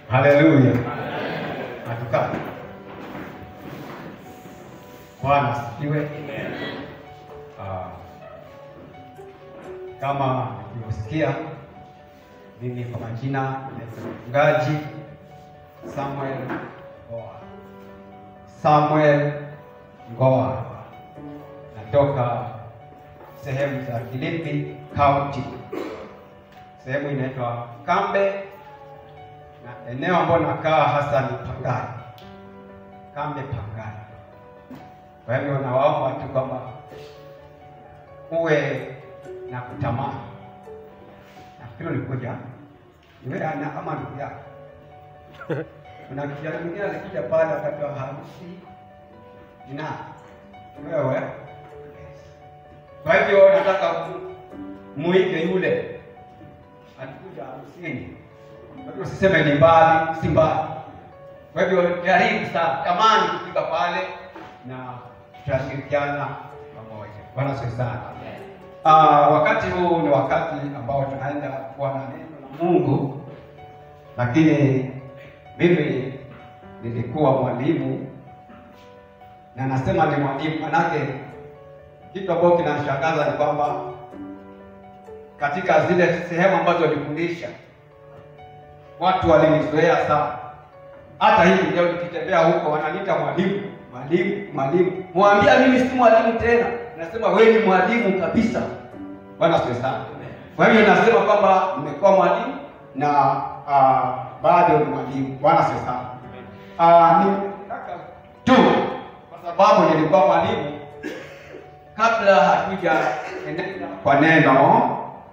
Haleluya. Hatukaa. Bwana asifiwe. Ah, kama nilivyosikia, mimi kwa majina naitwa mchungaji Samuel Ngoa. Samuel Ngoa, natoka sehemu za Kilifi County, sehemu inaitwa Kambe na eneo ambalo nakaa hasa ni Pangani, Kambe Pangani. Kwa hivyo nawaomba tu kwamba uwe na kutamani. Nafikiri ulikuja iwe ana ama ndugu yako. Kuna kijana mwingine alikuja pale wakati wa harusi ina wewe. Kwa hivyo nataka mu- muige yule alikuja harusini. Kwa hivyo usiseme ni mbali, si mbali. Kwa hivyo jaribu sana, tamani kufika pale na tutashirikiana pamoja. Bwana asifiwe sana. Ah, wakati huu ni wakati ambao tunaenda kuwa na neno la Mungu, lakini mimi nilikuwa mwalimu na nasema ni mwalimu, manake kitu ambacho kinashangaza ni kwamba katika zile sehemu ambazo nilifundisha watu walinizoea sana. Hata hivi leo nikitembea huko wananiita mwalimu, mwalimu, mwalimu. Mwambia mimi si mwalimu tena, nasema wewe ni mwalimu kabisa. Bwana asifiwe sana. Kwa hivyo nasema kwamba nimekuwa mwalimu na uh, bado ni mwalimu. Bwana asifiwe sana. Uh, nitaka tu kwa sababu nilikuwa mwalimu kabla hatuja endelea kwa neno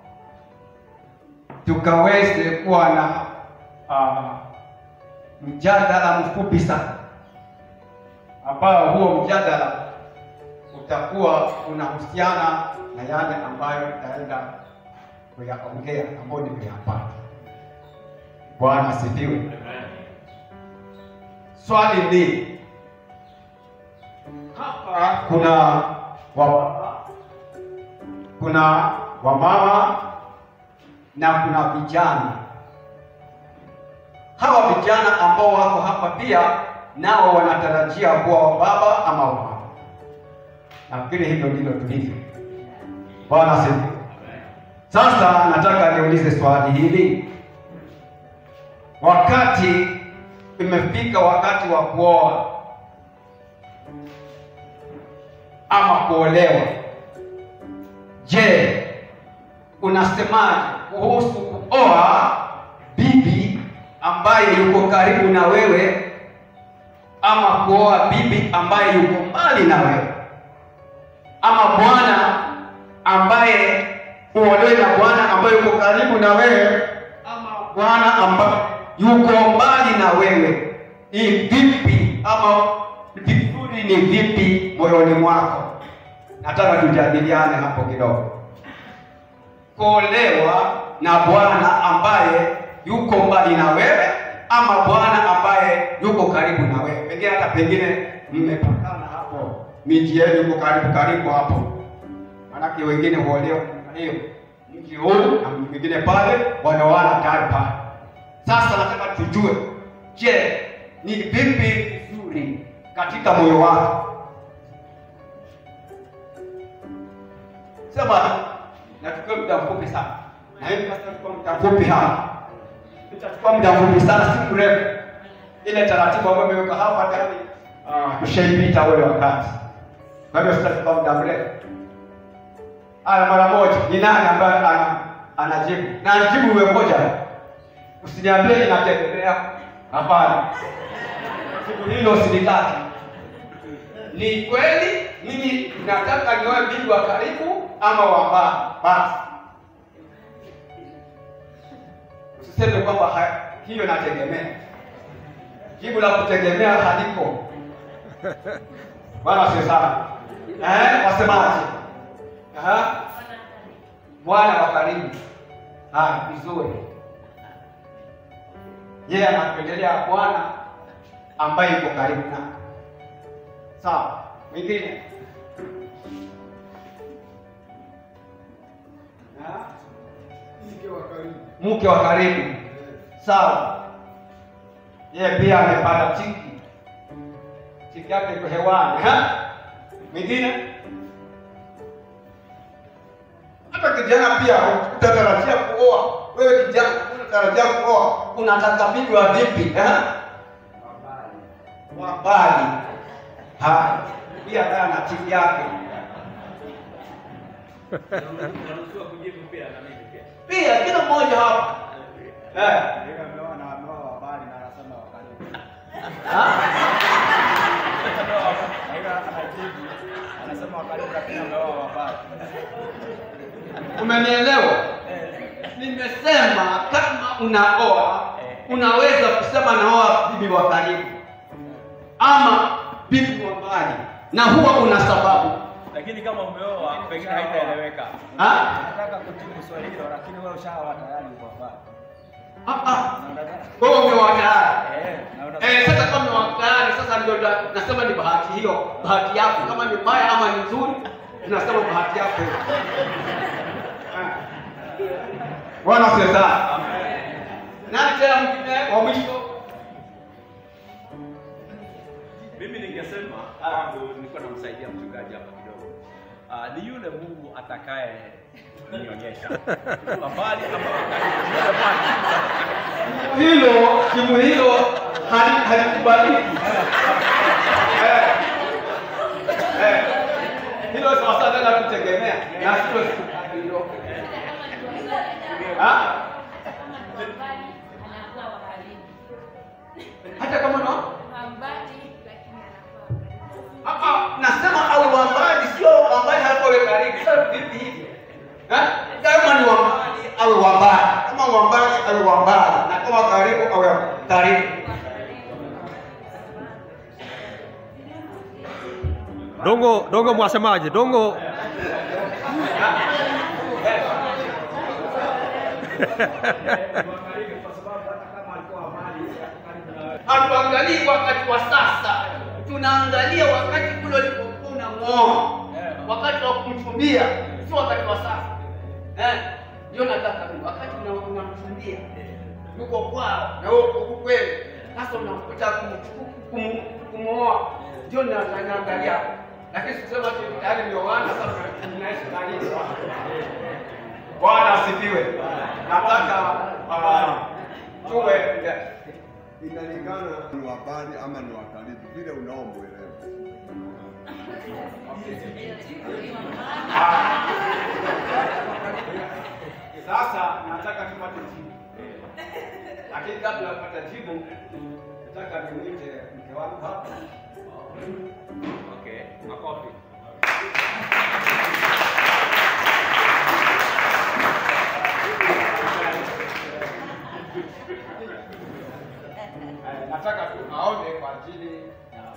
tukaweze kuwa na uh, mjadala mfupi sana ambao huo mjadala utakuwa unahusiana na yale ambayo itaenda kuyaongea ambayo nimeyapata. Bwana asifiwe. Swali ni hapa kuna wababa, kuna wamama na kuna vijana. Hawa vijana ambao wako hapa pia nao wanatarajia kuwa wababa ama wamama. Nafikiri hivyo ndivyo tulivyo. Bwana asifiwe. Sasa nataka niulize swali hili, wakati imefika wakati wa kuoa ama kuolewa, je, unasemaje kuhusu kuoa bibi ambaye yuko karibu na wewe ama kuoa bibi ambaye yuko mbali na wewe ama bwana ambaye uolewe na bwana ambaye yuko karibu na wewe ama bwana ambaye yuko mbali na wewe ni vipi ama vizuri ni vipi moyoni mwako nataka tujadiliane hapo kidogo kuolewa na bwana ambaye yuko mbali na wewe ama bwana ambaye yuko karibu na wewe pengine hata pengine mmepakana hapo miji yenu yuko karibu karibu hapo manake wengine huolewa namna hiyo mji huu na mji mwingine pale wanaoana tayari pale sasa nataka tujue je ni vipi vizuri katika moyo wako sema nachukua muda mfupi sana na hivi basi nachukua muda mfupi hapa itachukua muda mfupi sana si mrefu ile taratibu ambayo imeweka hapa tayari ah, tushaipita ule wakati kwa hivyo sitachukua muda mrefu haya mara moja ni nani ambaye ana anajibu na anajibu uwe moja usiniambie inategemea hapana jibu hilo usilitaki ni kweli mimi nataka nioe bibi wa karibu ama wa mbali basi usiseme kwamba ha- hiyo inategemea jibu la kutegemea haliko bwana sio sana eh wasemaje Aha. bwana wa karibu haya vizuri yeye anapendelea bwana ambaye yuko karibu na sawa mwingine Ah, mke wa karibu mke wa karibu sawa yeye pia amepata chiki, chiki yake iko hewani. ha? Mwingine hata kijana pia utatarajia kuoa. Wewe kijana unatarajia kuoa, unataka bibi wa vipi? eh? Wa mbali. Haya, pia naye ana chiki yake Unaruhusiwa kujibu pia na mimi pia. pia, kila mmoja hapa eh. Umenielewa? Nimesema kama unaoa unaweza kusema naoa bibi wa karibu ama bibi wa mbali, na huwa una sababu Lakini kama umeoa pengine haitaeleweka. ha? Nataka kujibu swali hilo lakini wewe ushaoa tayari uko hapa. Ah, ah. Na unataka Wewe umeoa tayari eh na una eh. Sasa kama umeoa tayari, sasa ndio na- nasema ni bahati hiyo, bahati yako. Kama ni mbaya ama ni nzuri, tunasema bahati yako hiyo. Ah. Bwana asifiwe sana. Nani tena mwingine wa mwisho? Mimi ningesema kwangu nilikuwa namsaidia mchungaji hapa kidogo. Ah, ni yule Mungu atakaye nionyesha. Kwa mbali ama wakati. Yule Bwana. hilo timu hilo hali- halikubaliki. Eh. Eh. Hilo sasa tena kutegemea na sio siku hilo. Ah? Hata kama no hapa nasema awe wa mbali, sio wa mbali hapo awe karibu. Sasa vipi hivi? Eh? Kama ni wa mbali awe wa mbali, kama wa mbali awe wa mbali, na kama karibu awe karibu. Dongo, dongo mwasemaje? Dongo Hatuangalii wakati wa sasa, tunaangalia wakati ule ulipokuwa unamwoa, wakati wa kumchumbia, sio wakati wa sasa. Eh, ndio nataka mimi, wakati una- unamchumbia yuko kwao na wewe uko huku kwenu, sasa unakuta kumwoa, ndio na- na- naangalia, lakini sikusema ati tayari ndio wana sasa tunaishi karibu. Bwana asifiwe. Nataka ah, tuwe inalingana ni wa mbali ama ni wa karibu, vile unaomwelewa. Sasa nataka tupate jibu, lakini kabla ya kupata jibu, nataka nimwite mke wangu hapa. Okay. Makofi. Eh, Nataka tu aone kwa ajili ya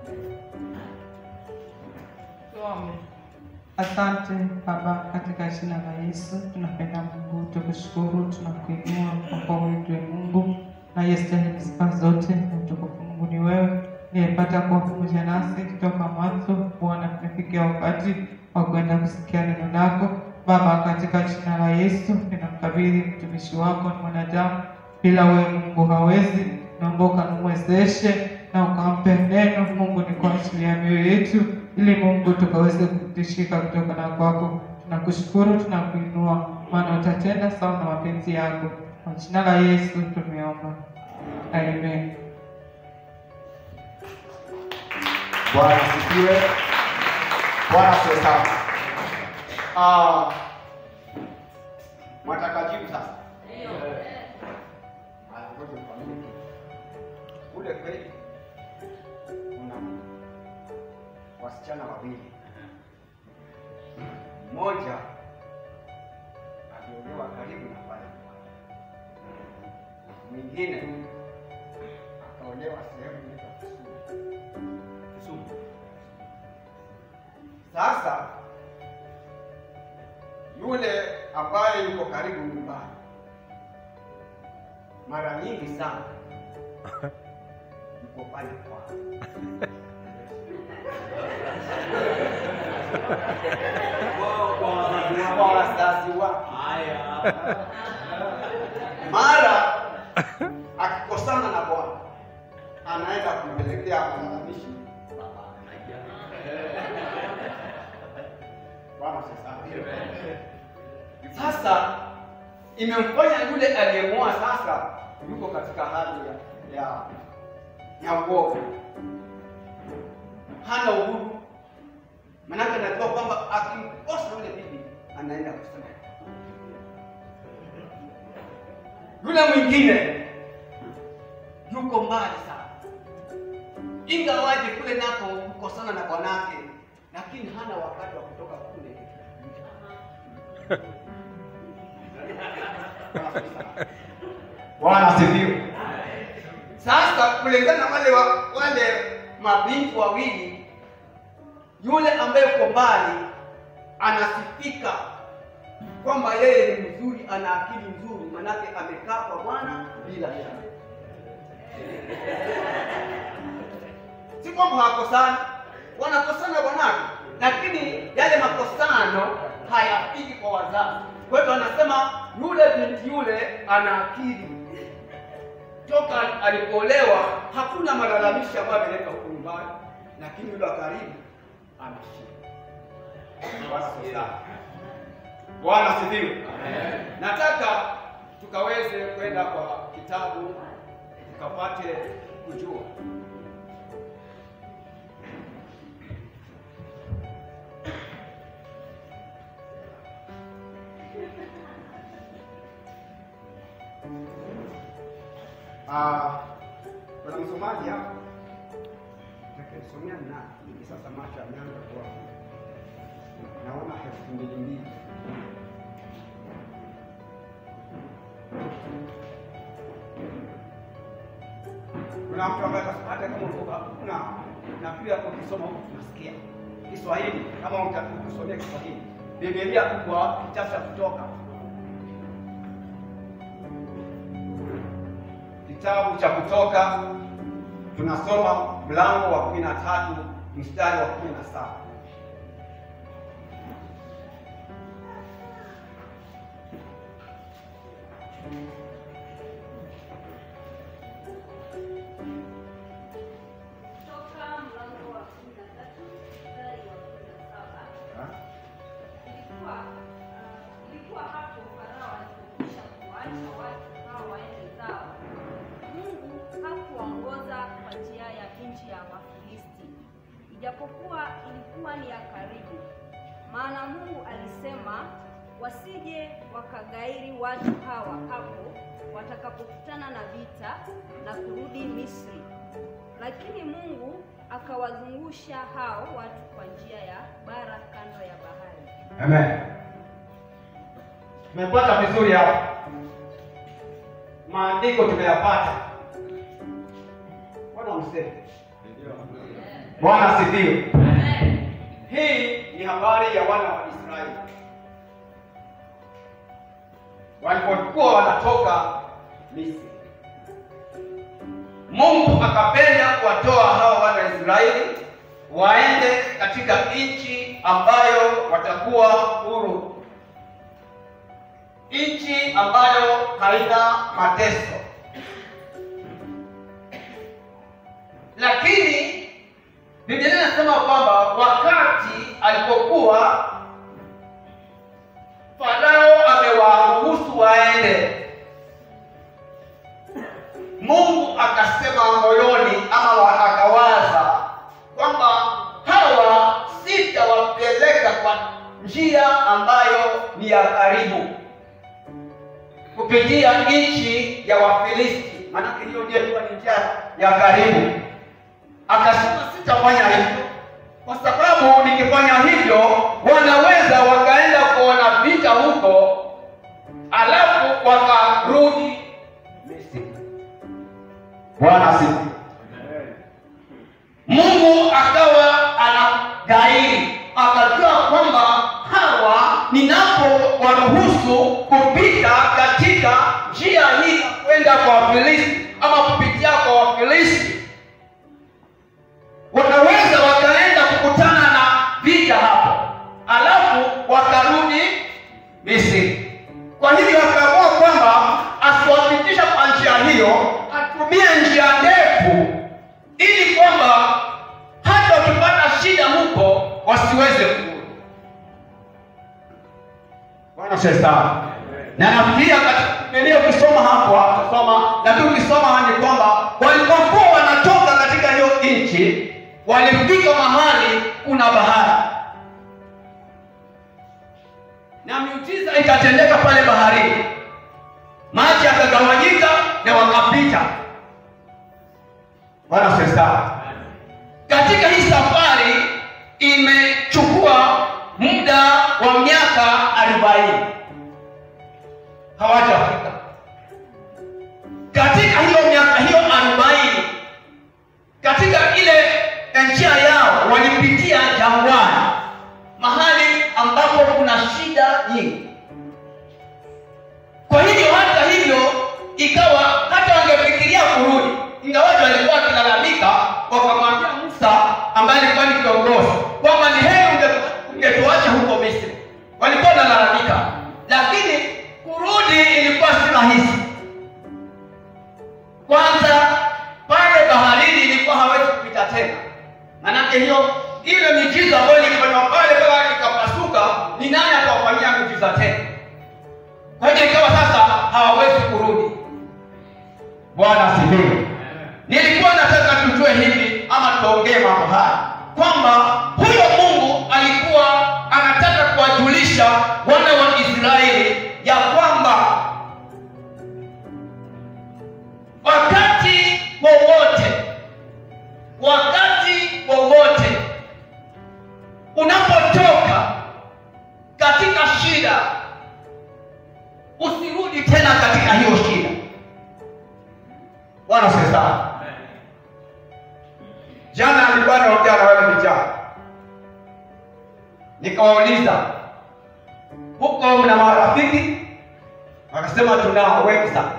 Tuombe. Asante Baba, katika jina la Yesu tunapenda Mungu tukushukuru, tunakuinua kwa kuwa wewe ndiwe Mungu na yestahili sifa zote na utukufu. Mungu ni wewe niyepata kuwa pamoja nasi kutoka mwanzo. Bwana, tumefikia wakati wa kwenda kusikia neno lako Baba, katika jina la Yesu ninamkabidhi mtumishi wako, ni mwanadamu bila wewe Mungu hawezi. Naomba ukamwezeshe na ukampe neno Mungu, ni kwa ajili ya mioyo yetu, ili Mungu tukaweze kutishika kutoka na kwako. Tunakushukuru, tunakuinua, maana utatenda sawa na mapenzi yako. Kwa jina la Yesu tumeomba, amen. Bwana asifiwe. Bwana asifiwe sana. Ah, mwataka jibu sasa? Haya, ngoja nikwambie kitu. Kule kweli kuna wasichana wawili, mmoja aliolewa karibu na pale mwingine akaolewa sehemu inaitwa Kisumu. Kisumu. Sasa yule ambaye yuko karibu nyumbani, mara nyingi sana yuko pale kwao. Kwa wazazi wake, Haya. mara akikosana na bwana anaenda kumpelekea malalamishi Bwana asifiwe. Sasa imemfanya yule aliyemoa sasa yuko katika hali ya ya, ya uoga, hana uhuru, manake anajua kwamba akimkosa yule bibi anaenda kusema. Yule mwingine yuko mbali sana, ingawaje kule nako kukosana na bwanake, lakini hana wakati wa kutoka kule Bwana asifiwe. Sasa kulingana na wale wa, wale mabinti wawili, yule ambaye uko mbali anasifika kwamba yeye ni mzuri, ana akili nzuri, manake amekaa kwa Bwana bila shaka. Si kwamba hawakosani, wanakosana bwanake, lakini yale makosano hayafiki kwa wazazi. Kwa hivyo anasema yule binti yule ana akili toka alipoolewa hakuna malalamishi ambayo ameleta huko nyumbani, lakini yule wa karibu ameshinda. Bwana asifiwe. Bwana asifiwe. Nataka tukaweze kwenda kwa kitabu tukapate kujua Ah, kuna msomaji hapa atakayesomea ni nani? Hivi sasa macho yameanza kuwa naona elfu mbili mbili. Kuna mtu ambaye atasema hata kama ulikuwa kuna na pia ukisoma huku tunasikia Kiswahili kama utakusomea Kiswahili. Biblia kwa kitabu cha Kutoka kitabu cha Kutoka tunasoma mlango wa kumi na tatu mstari wa kumi na saba. Toka mlango wa kumi na tatu mstari wa kumi na saba. Ilikuwa uh, ilikuwa hapo Farao alipokwisha kuwaacha watu hao waende zao, Mungu hakuwaongoza kwa njia ya nchi ya Wafilisti, ijapokuwa ilikuwa ni ya karibu. Maana Mungu alisema wasije wakagairi watu hawa hapo watakapokutana na vita na kurudi Misri. Lakini Mungu akawazungusha hao watu kwa njia ya bara kando ya bahari. Amen. Tumepata vizuri hapa, maandiko tumeyapata. Bwana mseme. Bwana asifiwe. Hii ni habari ya wana wa Israeli walipokuwa wanatoka Misri. Mungu akapenda kuwatoa hao wana wa Israeli waende katika nchi ambayo watakuwa huru, nchi ambayo haina mateso. Lakini Biblia inasema kwamba wakati alipokuwa Farao amewaruhusu waende, Mungu akasema moyoni ama wa- akawaza kwamba hawa sitawapeleka kwa njia ambayo ni ya karibu, kupitia nchi ya Wafilisti, maanake hiyo ndio ilikuwa ni njia ya karibu. Akasema sitafanya hivyo kwa sababu nikifanya hivyo wanaweza wakaenda kuona vita huko, alafu wakarudi Misri. Bwana asifiwe. Mungu akawa anagairi, akajua kwamba hawa ninapo waruhusu kupita katika njia hii ya kwenda kwa Wafilisti ama kupitia kwa Wafilisti, wanaweza wakaenda kukutana na vita hapo, alafu wakarudi Misri. Kwa hivyo akaamua kwamba asiwapitisha kwa njia hiyo, atumie njia ndefu Bwana sasa. Na nafikiria katika Biblia ukisoma hapo utasoma, lakini ukisoma ni kwamba walipokuwa wanatoka katika hiyo nchi walifika mahali kuna bahari, na miujiza ikatendeka pale baharini, maji yakagawanyika na wakapita. Bwana sasa. Katika hii safari imechukua muda wa miaka arobaini hawajafika katika hiyo miaka hiyo arobaini katika ile njia yao walipitia jangwani mahali ambapo kuna shida nyingi kwa hivyo hata hivyo ikawa hata wangefikiria kurudi ingawaji walikuwa wakilalamika wakamwambia musa ambaye alikuwa ni kiongozi kwamba ni heri unge- ungetuacha huko misri walikuwa wanalalamika lakini kurudi ilikuwa si rahisi kwanza pale baharini ilikuwa hawezi kupita tena manake hiyo ile miujiza ambayo ilifanywa pale mpaka ikapasuka ni nani atawafanyia miujiza tena kwa hiyo ikawa sasa hawawezi kurudi bwana asifiwe nilikuwa nataka tujue hivi ama tuongee mambo haya kwamba huyo mungu alikuwa anataka kuwajulisha wana wa israeli ya kwamba wakati wowote wakati wowote unapotoka katika shida usirudi tena katika hiyo shida bwana sasa jana nilikuwa naongea na wale vijana nikawauliza huko mna marafiki wakasema tunao wengi sana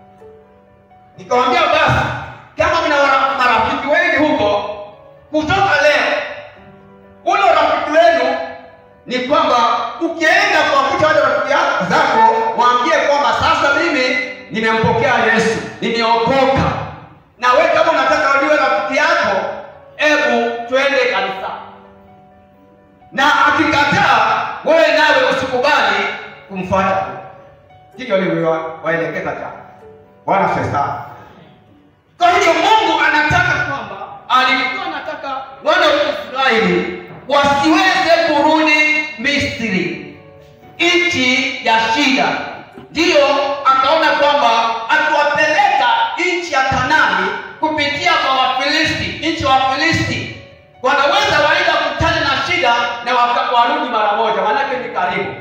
nikawambia basi kama mna wara- marafiki wengi huko kutoka leo ule urafiki wenu ni kwamba ukienda kuwakuta wale rafiki yako- zako waambie kwamba sasa mimi nimempokea yesu nimeokoka na we kama unataka waliwe rafiki yako hebu twende kanisa na akikataa wewe nawe usikubali kumfuata hivyo nilivyowaelekeza jana bwana sesa kwa hiyo mungu anataka kwamba alikuwa anataka wana wa israeli wasiweze kurudi misri nchi ya shida ndiyo akaona kwamba akiwapeleka nchi ya kanani kupitia kwa wafilisti nchi ya wafilisti wanaweza waenda kutana na shida na waka- warudi mara moja manake ni karibu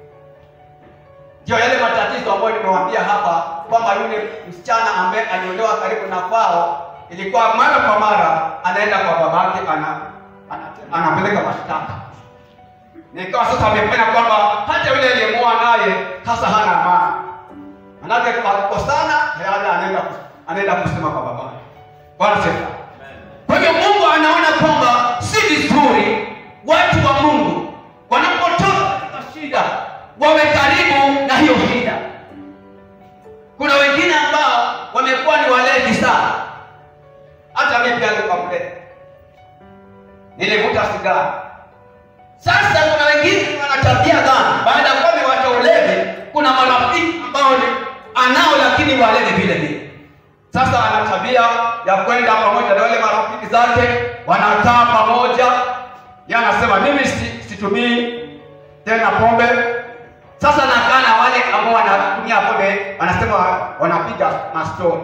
ndio yale matatizo ambayo nimewambia hapa kwamba yule msichana ambaye aliolewa karibu na kwao ilikuwa mara kwa mara anaenda kwa babake ana, ana, anapeleka mashtaka na ikawa sasa amefanya kwamba hata yule aliyemoa naye sasa hana amani manake akikosana tayari anaenda anaenda kusema kwa babake bwana sifa kwa hivyo mungu anaona kwamba si vizuri watu wa mungu wanapotoka katika shida wawe karibu na hiyo shida kuna wengine ambao wamekuwa ni walevi sana hata mimi pia nilikuwa mlevi nilivuta sigara sasa kuna wengine wana tabia gani baada ya kuwa amewacha ulevi kuna marafiki ambao ni anao lakini walevi vile vile sasa ana tabia ya kwenda pamoja na wale marafiki zake wanakaa pamoja ye anasema mimi si- situmii tena pombe sasa nakaa na wale ambao wanatumia pombe wanasema wanapiga mastori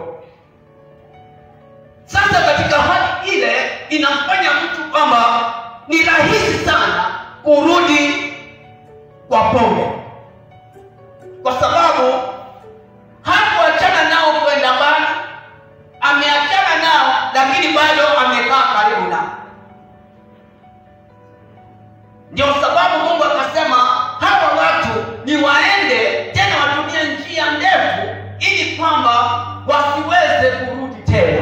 sasa katika hali ile inamfanya mtu kwamba ni rahisi sana kurudi kwa pombe kwa sababu hakuachana nao kwenda mbali ameachana nao lakini bado amekaa karibu nao ndio sababu mungu akasema hawa watu ni waende tena watumie njia ndefu ili kwamba wasiweze kurudi tena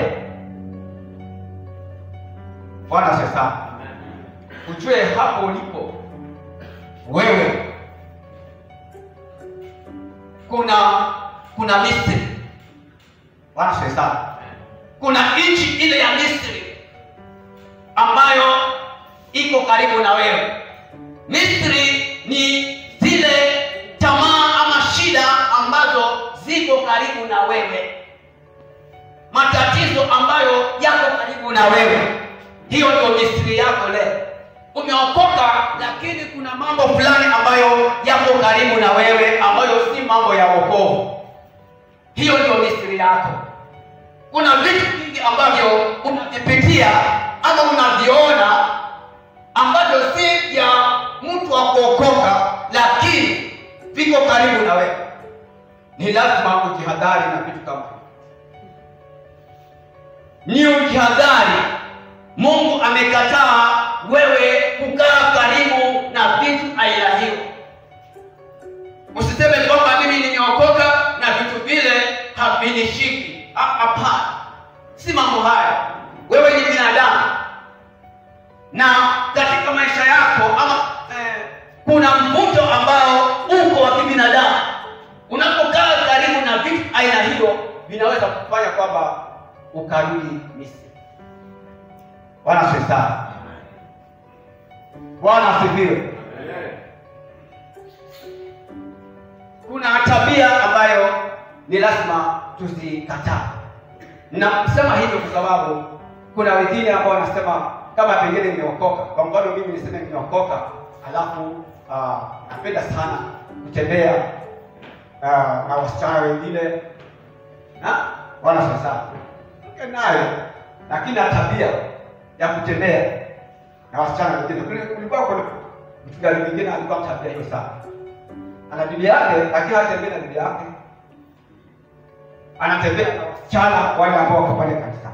bwana sasa ujue hapo ulipo wewe kuna kuna misri bwana sasa kuna nchi ile ya misri ambayo iko karibu na wewe misri ni zile karibu na wewe, matatizo ambayo yako karibu na wewe. Hiyo ndio mistiri yako leo. Umeokoka, lakini kuna mambo fulani ambayo yako karibu na wewe ambayo si mambo ya wokovu. Hiyo ndio mistiri yako. Kuna vitu vingi ambavyo unavipitia ama unaviona ambavyo si vya mtu wa kuokoka, lakini viko karibu na wewe. Ni lazima ujihadhari na vitu kama hivyo. ni ujihadhari. Mungu amekataa wewe kukaa karibu na vitu aina hiyo. Usiseme kwamba mimi nimeokoka na vitu vile havinishiki. Ha- Hapana, si mambo haya. Wewe ni binadamu na katika maisha yako ama eh, kuna mvuto ambao uko wa kibinadamu. Unapokaa karibu na vitu aina hiyo, vinaweza kufanya kwamba ukarudi Misri. Bwana asifiwe sana. Bwana asifiwe. Kuna tabia ambayo ni lazima tuzikataa. Nasema hivyo kwa sababu kuna wengine ambao wanasema kama pengine nimeokoka. Kwa mfano mimi niseme nimeokoka, alafu ah, napenda sana kutembea ah, na wasichana wengine na wana sasa mke naye, lakini na tabia ya kutembea na wasichana wengine. Kule kulikuwa kuna mchungaji mwingine alikuwa tabia hiyo sana, ana bibi yake, lakini hatembei na bibi yake, anatembea na wasichana wale ambao wako pale kanisani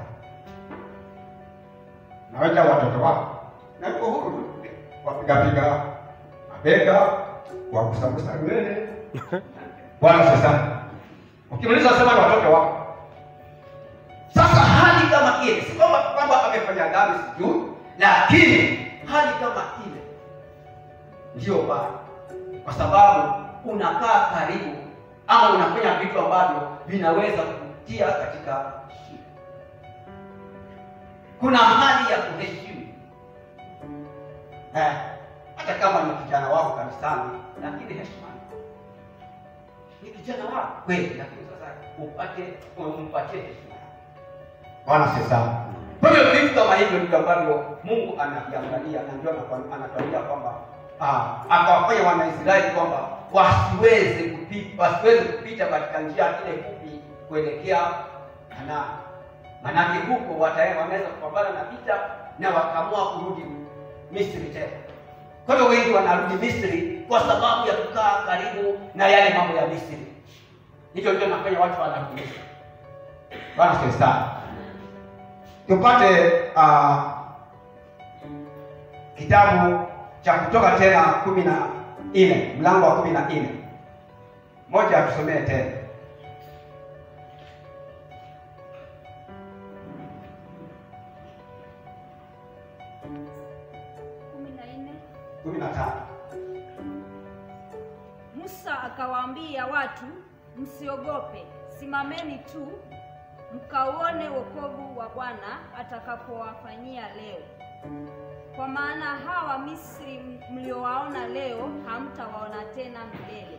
naweka watoto wako na yuko huru tu, wapigapiga mabega, wakusagusa nywele. Bwana sasa, ukimaliza sema ni watoto wako. Sasa hali kama ile, si kwamba kwamba amefanya dhambi, sijui, lakini hali kama ile ndiyo baya, kwa sababu unakaa karibu ama unafanya vitu ambavyo vinaweza kutia katika shida kuna hali ya kuheshimu eh, hata kama ni kijana wako kanisani, lakini heshima ni kijana wako kweli, lakini sasa upate umpatie heshima. Bwana si sawa. Kwa hiyo vitu kama hivyo ndivyo ambavyo Mungu anaviangalia na ndio anakuwa- anatuambia kwamba ah, akawafanya Wanaisraeli kwamba wasiweze kupita, wasiweze kupita katika njia ile fupi kuelekea Kanaani manake huko watae- wanaweza kupambana na vita na wakaamua kurudi Misri tena. Kwa hiyo wengi wanarudi Misri kwa sababu ya kukaa karibu na yale mambo ya Misri. Hicho ndio nafanya watu wanarudi Misri. Bwana asifiwe sana. Tupate uh, kitabu cha Kutoka tena kumi na nne mlango wa kumi na nne moja atusomee tena. kumi na nne kumi na tano Musa akawaambia watu, msiogope, simameni tu mkauone wokovu wa Bwana atakapowafanyia leo. Kwa maana hawa Misri mliowaona leo hamtawaona tena milele.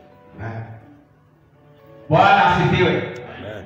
Bwana asifiwe.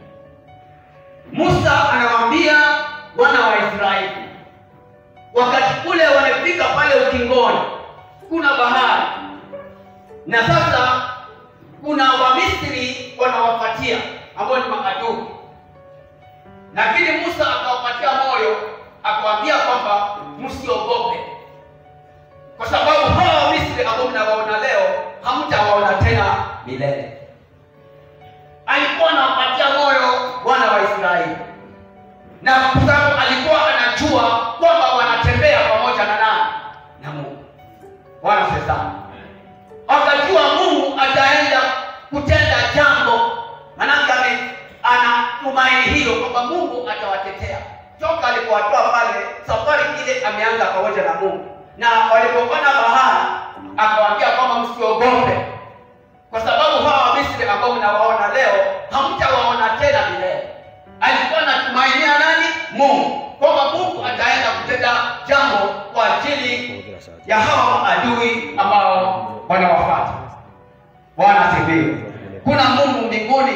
Musa anawaambia wana wa Israeli, wakati ule wamefika pale ukingoni, kuna bahari na sasa kuna Wamisri wanawafuatia ambao ni maadui, lakini Musa akawapatia moyo, akawaambia kwamba msiogope, kwa sababu hawa Wamisri ambao mnawaona leo hamtawaona tena milele alikuwa anawapatia moyo wana wa Israeli, na kwa sababu alikuwa anajua kwamba wanatembea pamoja na nani? Na Mungu. Bwana asifiwe sana. Akajua Mungu ataenda kutenda jambo, manake ame- ana tumaini hilo kwamba Mungu atawatetea. Toka alipowatoa pale, safari ile ameanza pamoja na Mungu, na walipoona bahari akawaambia kwamba msiogope, kwa sababu hawa Wamisri ambao mnawaona leo hamtawaona tena milele. Alikuwa anatumainia nani? Mungu, kwamba Mungu ataenda kutenda jambo kwa ajili ya hawa maadui ambao wanawafuata. Bwana asifiwe. Kuna Mungu mbinguni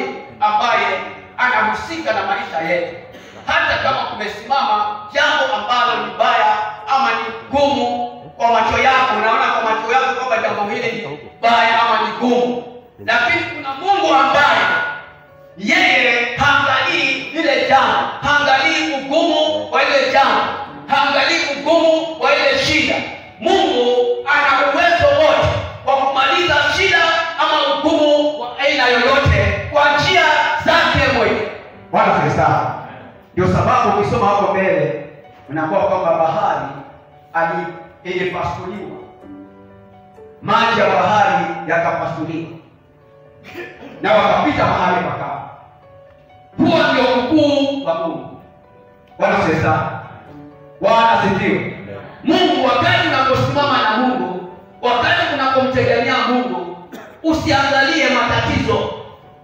ambaye anahusika na maisha yetu, hata kama kumesimama jambo ambalo ni baya ama ni gumu kwa macho yako, unaona kwa macho yako kwamba jambo hili ni baya ama ni gumu, lakini kuna Mungu ambaye yeye haangalii lile jambo, haangalii ugumu wa ile jambo, haangalii ugumu wa ile shida. Mungu ana uwezo wote wa kumaliza shida ama ugumu wa aina yoyote kwa njia zake mwenyewe. Bwana asifiwe sana. Ndio sababu ukisoma hapo mbele unakuwa kwamba bahari ali ilipasuliwa, maji ya bahari yakapasuliwa na wakapita mahali pakavu. Huo ndio ukuu wa Mungu. Bwana asifiwe sana. Bwana asifiwe. Mungu, wakati unaposimama na Mungu, wakati unapomtegemea Mungu, usiangalie matatizo.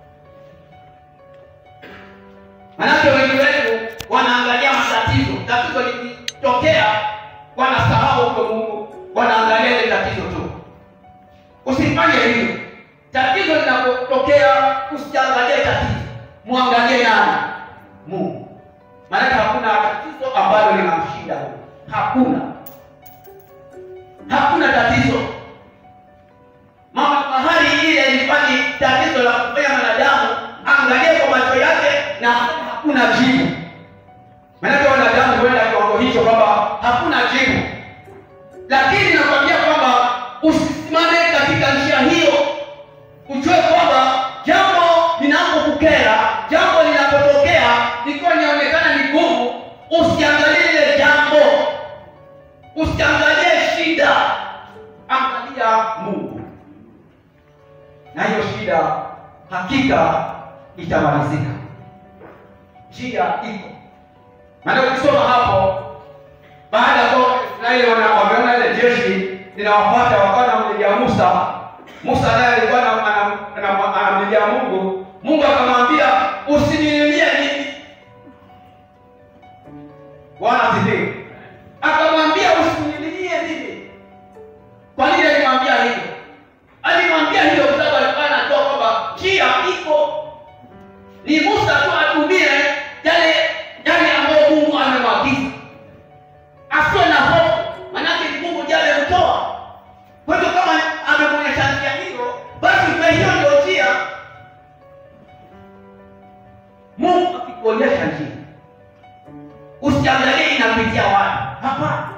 Manake wengi wetu wanaangalia matatizo, tatizo likitokea wanasahau huko Mungu, wanaangalia ile tatizo tu. Usifanye hivyo. Tatizo linapotokea, usiangalie tatizo, mwangalie nani? Mungu. Maanake hakuna tatizo ambalo linamshinda Mungu, hakuna hakuna tatizo. Mama mahali ile ilikuwa ni tatizo la kufanya mwanadamu angalie kwa macho yake na hakuna jibu. Maanake wanadamu huenda kiwango hicho kwamba hakuna jibu, lakini nakwambia kwamba usisimame katika njia hiyo, ujue kwamba jambo linapokukera, jambo linapotokea likiwa linaonekana ni gumu, usiangalie lile jambo, usiangalie shida, angalia Mungu, Na hiyo shida hakika itamalizika. njia iko. Maana ukisoma hapo, baada ya kuwa Israeli wana- wameona ile jeshi linawafuata, wakawa wanamlilia Musa. Musa naye alikuwa ana- ana- ana- anamlilia Mungu. Mungu akamwambia usinililie mimi. Bwana asifiwe. Akamwambia usinililie mimi. Kwa nini alimwambia hivyo? Alimwambia hivyo kwa sababu alikuwa anajua kwamba njia iko ni Musa tu atumie yale yale ambayo Mungu amemwagiza, asiwe na hofu, manake ni Mungu ndiye amemtoa. Kwa hivyo kama amemwonyesha njia hiyo, basi kwa hiyo ndio njia. Mungu akikuonyesha njia, usiangalie inapitia wapi. Hapana,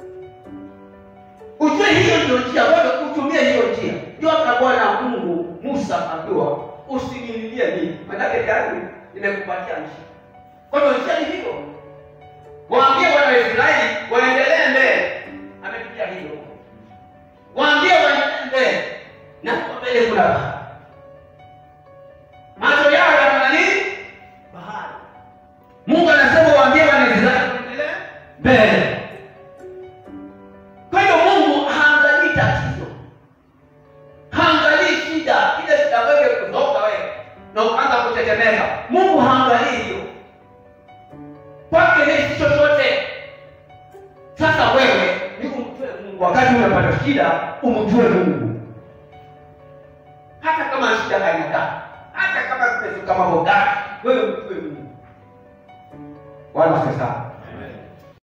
ujue hiyo ndio njia, wewe utumie hiyo njia. Ndio hata Bwana Mungu Musa akiwa usinililie mimi, manake tayari nimekupatia njia. Kwa hiyo njia ni hiyo, waambie wana wa Israeli waendelee mbele, amepitia hiyo. Waambie waendelee mbele, na kwa mbele kuna bahari, macho yao yanaona nini? Bahari. Mungu anasema waambie wana wa Israeli waendelee mbele. Kwa hiyo Mungu haangalii tatizo, haangalii shida, ile shida wewe kutoka wewe na ukaanza kutetemeka. Mungu haangalii hiyo, kwake hii si chochote. Sasa wewe ni umjue Mungu, wakati unapata shida umjue Mungu, hata kama shida aina gani, hata kama zimefika mambo gani, wewe mjue Mungu. Bwana asifiwe sana.